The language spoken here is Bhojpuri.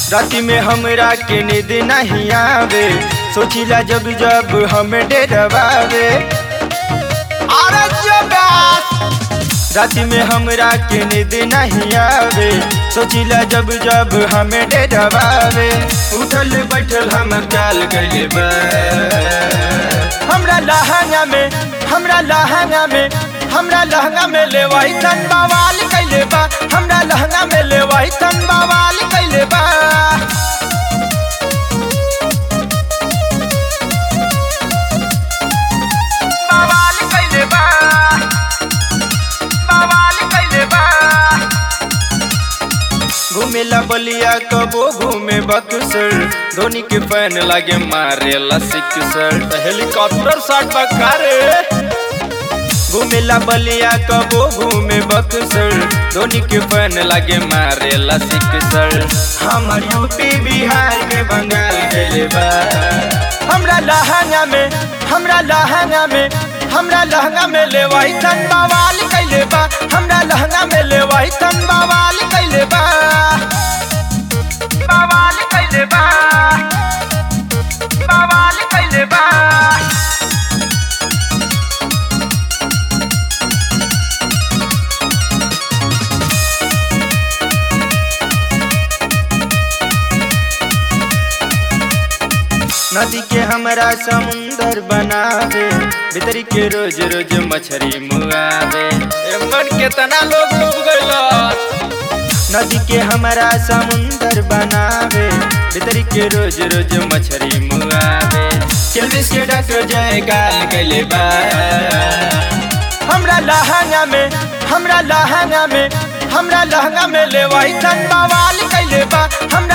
राति में हमरा के नींद नहीं आवे सोचिला जब जब हम डरवावे अरे जबास राति में हमरा के नींद नहीं आवे सोचिला जब जब हमें डरवावे उठल बैठल हम चाल गइले बा हमरा लहंगा में हमरा लहंगा में हमरा लहंगा में लेवाई तन बवाल कइले बा हमरा लहंगा में लेवाई तन बवाल कइले बा बवाल कइले बा बवाल कइले बा घूमेला बलिया कबो घूमे बक्सर धोनी के फैन लागे मारे सिक्सर हेलीकॉप्टर शॉट बकारे घूमेला बलिया कबो घूमे बक्सर धोनी के फैन लागे मारे सिक्सर हमर यूपी बिहार के बंगाल गेले बा हमरा लहंगा में हमरा लहंगा में हमरा लहंगा में लेवाई तन बवाल कइले बा हमरा लहंगा में लेवाई तन बवाल कइले बा बवाल कइले बा बवाल कइले बा नदी के हमरा समुंदर बनावे भीतरी के रोज रोज मछरी मुआवे ए मन केतना लोग डूब गइल नदी के हमरा समुंदर बनावे भीतरी के रोज रोज मछरी मुआवे चलबिस के डॉक्टर जय गाल गइले बा हमरा लहंगा में हमरा लहंगा में हमरा लहंगा में लेवाई तन बवाल कइले बा हमरा